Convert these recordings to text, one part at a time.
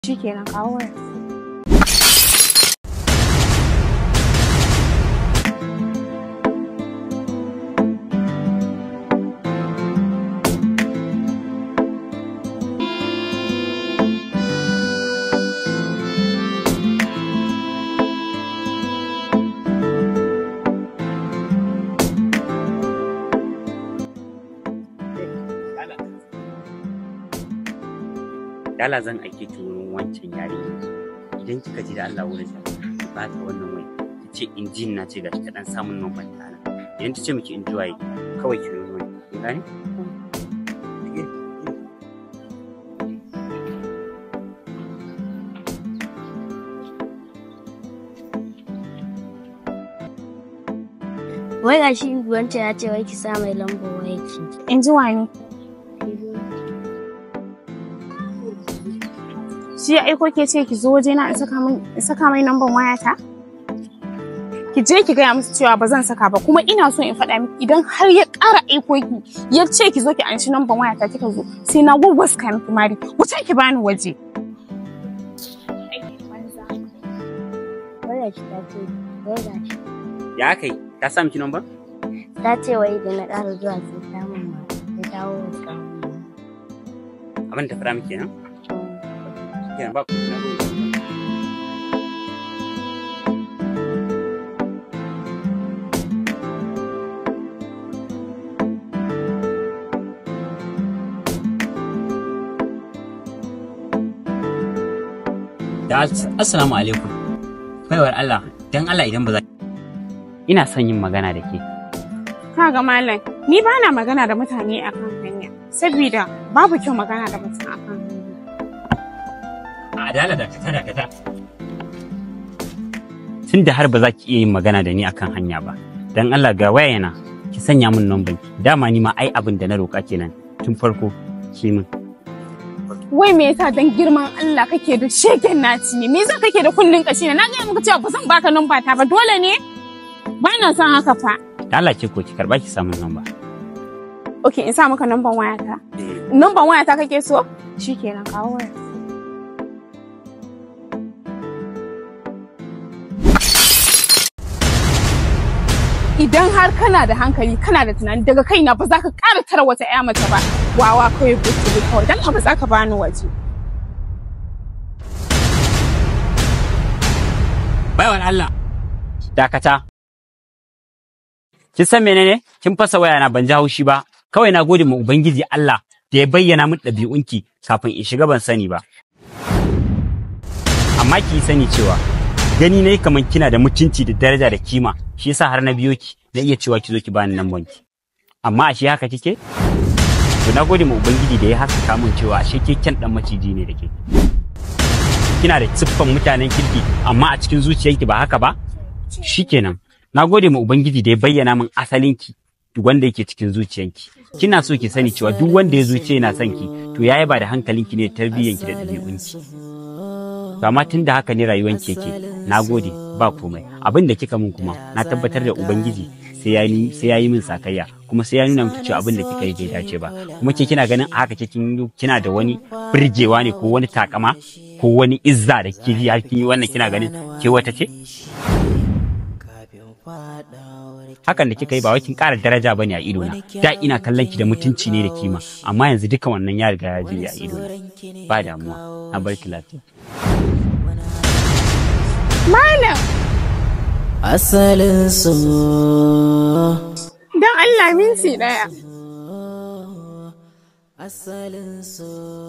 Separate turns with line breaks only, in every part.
Shikenan kawo wayar.
Dala zan aike ki wurin wancan yarinya idan kika ji da Allah wurin ta ki ba ta wannan wai ki ce injin na ce gashi ta dan samun numban ta nan idan ta ce miki in waye kawai ki yi ruwan ki gane
Wai ga shi wanta ya ce wai ki sa mai lambar wayarki.
In ji wani. Shi ya aiko ke ce ki zo waje na in saka mai namban wayata? Ki je ki gaya musu cewa ba zan saka ba kuma ina so in faɗa miki idan har ya ƙara aiko ki ya ce ki zo ki anshi namban wayata kika zo sai na wawwaska miki mari wuce ki bani waje.
Wayar shi ta ce, wai ga shi.
ya kai ta sa miki numban
Ta ce wai da na ƙara zuwa sai ta mun ma. Ta dawo da ƙamun
abin da fara miki nan kenan ba ku na ruwa da assalamu alaikum baiwar Allah dan Allah idan ba za ina son yin magana da ke
Kaga malam ni ba na magana da mutane akan hanya saboda babu kyau magana da mutum akan hanya.
adala da kata da kata tun da har ba za ki iya yin magana da ni akan hanya ba dan Allah ga waya yana ki sanya min numban ki dama ni ma ai abin da na roka kenan tun farko ki min
Wai me yasa dan girman Allah kake da shegen naci ne? Me yasa kake da kullun kashi ne? Na ga muka cewa ba zan baka namba ta ba dole ne? Ba na son haka fa.
da Allah ke ko ki karba ki samun namba
Okay, in sa maka namban wayata. Namban wayata kake so? Shikenan kawo waya. Idan har kana da hankali kana da tunani daga kaina ba za ka ƙara tara wata 'ya mace ba. Wawa kawai butu kawai dan ba za ka bani waje.
baiwar Allah dakata kin san menene kin fasa waya na ban ji haushi ba kawai na gode ma ubangiji Allah da ya bayyana min ɗabi'unki kafin in shiga ban sani ba amma ki yi sani cewa gani nayi kaman kina da mutunci da daraja da kima shi yasa har na biyo ki na iya cewa ki zo ki bani nan ki amma ashe haka kike to na gode ma ubangiji da ya haskaka min cewa ashe ke kyan dan maciji ne da ke kina da siffan mutanen kirki amma a cikin zuciyarki ba haka ba shikenan na gode ma ubangiji da ya bayyana min asalinki duk wanda yake cikin zuciyanki kina so ki sani cewa duk wanda ya zuciya yana son ki to ya yaba da hankalinki ne da tarbiyyanki da ɗabi'unki to amma tun da haka ne rayuwanki yake na gode ba komai abin da kika min kuma na tabbatar da ubangiji sai ya yi sai ya yi min sakayya kuma sai ya nuna miki cewa abin da kika yi bai dace ba kuma ke kina ganin a haka ke kin kina da wani birgewa ne ko wani takama ko wani izza da kike ji har kin yi wannan kina ganin ke wata ce hakan da kika yi ba wai kin ƙara daraja bane a ido na da ina kallon ki da mutunci ne da kima amma yanzu duka wannan ya riga ya je a ido na ba damuwa na bar ki lafiya
Malam,
asalin su
don Allah minti ɗaya.
asalin su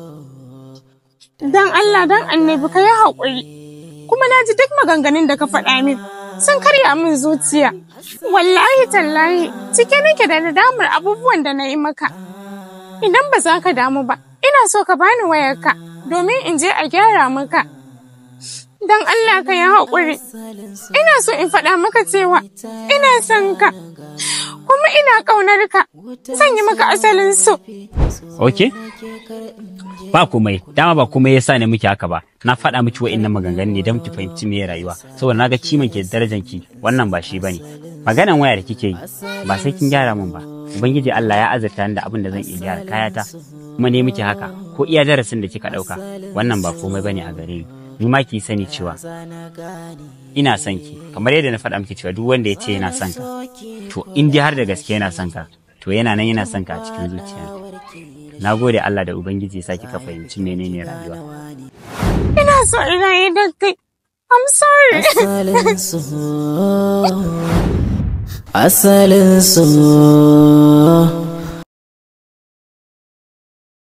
Don Allah don annabi ka yi haƙuri. Kuma na ji duk maganganun da ka faɗa min sun karya min zuciya. Wallahi tallahi cike nake da nadamar abubuwan da na yi maka. Idan ba za ka damu ba, ina so ka bani wayarka domin in je a gyara maka. Don Allah ka yi haƙuri. Ina so in faɗa maka cewa ina son ka. Kuma ina ƙaunar ka. Zan yi maka asalin so.
ok ba komai dama ba komai yasa ne muke haka ba na faɗa miki wa'innan maganganu ne don ki fahimci me rayuwa saboda na ga kiman ki da darajan ki wannan ba shi bane maganan waya da kike yi ba sai kin gyara min ba ubangiji Allah ya azurta ni da abin da zan iya gyara kayata kuma ne miki haka ko iya darasin da kika ɗauka wannan ba komai bane a gare ni ni ma ki sani cewa ina son ki kamar yadda na faɗa miki cewa duk wanda ya ce yana son ka to in dai har da gaske yana son ka to yana nan yana son ka a cikin zuciya na gode Allah da ubangiji ya sa kika fahimci menene rayuwa
Ina so ina yi da kai. I'm sorry.
asalin so asalin so